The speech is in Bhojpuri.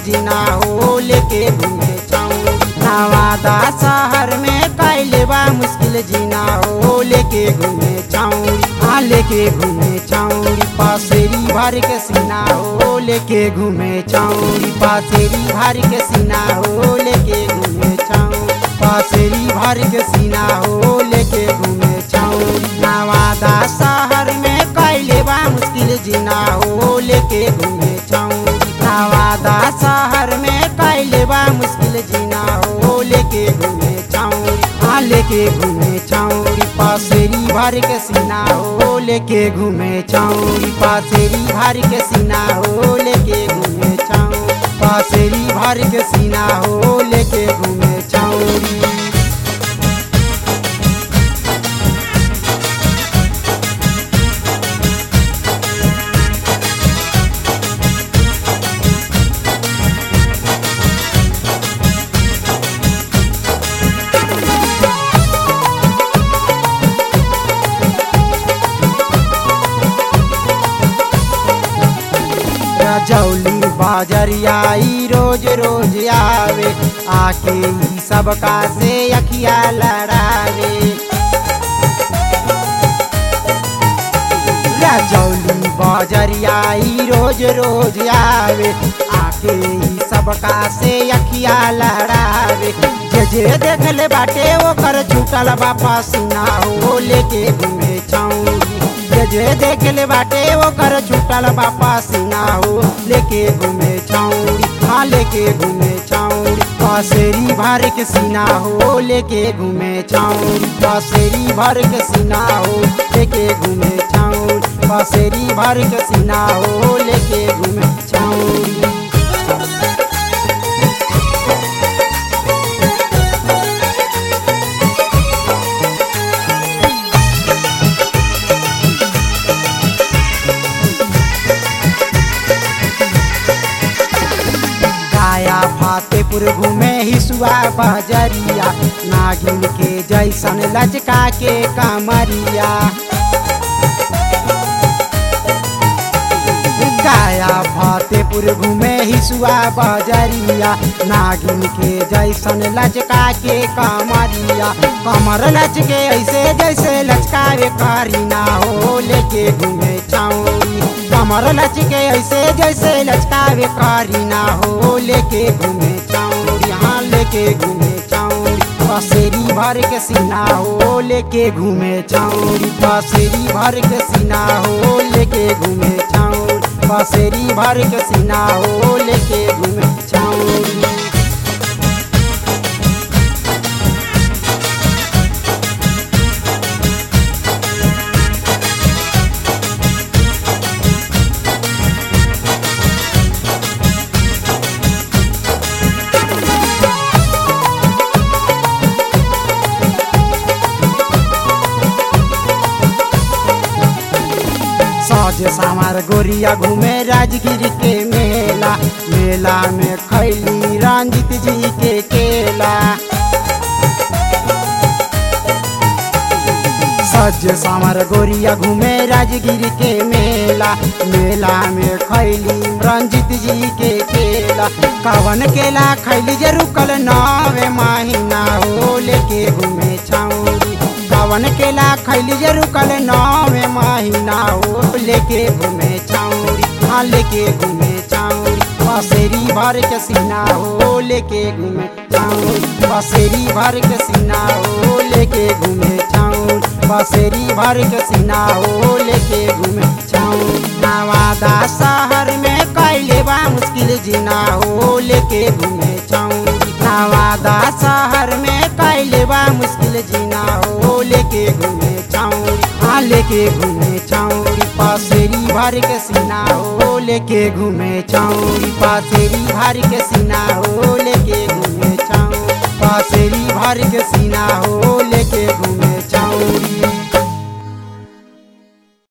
जीना हो लेके घूमे छौरी नवादा शहर में कैले बा मुश्किल जीना हो लेके घूमे छौरी हाँ लेके घूमे छौरी पासेरी भर के सीना हो लेके घूमे छौरी पासेरी भर के सीना हो लेके घूमे छौरी पासेरी भर के सीना हो लेके घूमे छौरी नवादा शहर में कैले बा मुश्किल जीना हो लेके घूमे छौरी नवादा शहर में कैले बा मुश्किल जीना हो लेके घूमे छौरी हाँ लेके घूमे छौरी पासेरी भर के सीना हो लेके घूमे छौरी पासेरी भर के सीना हो लेके घूमे छौरी पासेरी भर के सीना हो लेके घूमे छौरी रजौली बाजरिया ई रोज रोज आवे आके ई सबका से अखिया लड़ावे रजौली बाजरिया ई रोज रोज आवे आके ई सबका से अखिया लड़ावे जे जे देखले बाटे ओकर छूटल बापा सीना हो लेके घूमे छौरी जे जे देखले बाटे ओकर छूटल बापा सीना हो लेके घूमे छौरी हाँ लेके घूमे छौरी पासेरी भर के सीना हो लेके घूमे छौरी पासेरी भर के सीना हो लेके घूमे छौरी पासेरी भर के सीना हो लेके घूमे छौरी गाया फातेपुर घूमे हिसुआ बजरिया नागिन के जैसन लचका के कमरिया गाया फातेपुर घूमे हिसुआ बजरिया नागिन के जैसन लचका के कमरिया कमर लचके ऐसे जैसे लचकावे करीना हो लेके घूमे छौरी कमर लचके ऐसे जैसे लचकावे करीना हो लेके घूमे छौरी हाँ लेके घूमे छौरी पसेरी भर के सीना हो लेके घूमे छौरी पसेरी भर के सीना हो लेके घूमे छौरी पसेरी भर के सीना हो लेके घूमे छौरी सज सामार गोरिया घूमे राजगिर के मेला मेला में खैली रंजित जी के केला सज सामर गोरिया घूमे राजगिर के मेला मेला में खैली रंजित जी के केला कवन केला खैली जे रुकल नवे महीना हो लेके घूमे छौरी कवन केला खैली जे रुकल नवे महीना हो लेके घूमे छौरी हाँ लेके घूमे छौरी पसेरी भर के सीना हो लेके घूमे छौरी पसेरी भर के सीना हो लेके घूमे छौरी पसेरी भर के सीना हो लेके घूमे छौरी नवादा शहर में कैले बा मुश्किल जीना हो लेके घूमे छौरी नवादा शहर में कैले बा मुश्किल जीना हो लेके घूमे छौरी हाँ लेके घूमे छौरी पासेरी भर के सीना हो लेके घूमे छौरी पासेरी भर के सीना हो लेके घूमे छौरी पासेरी भर के सीना हो लेके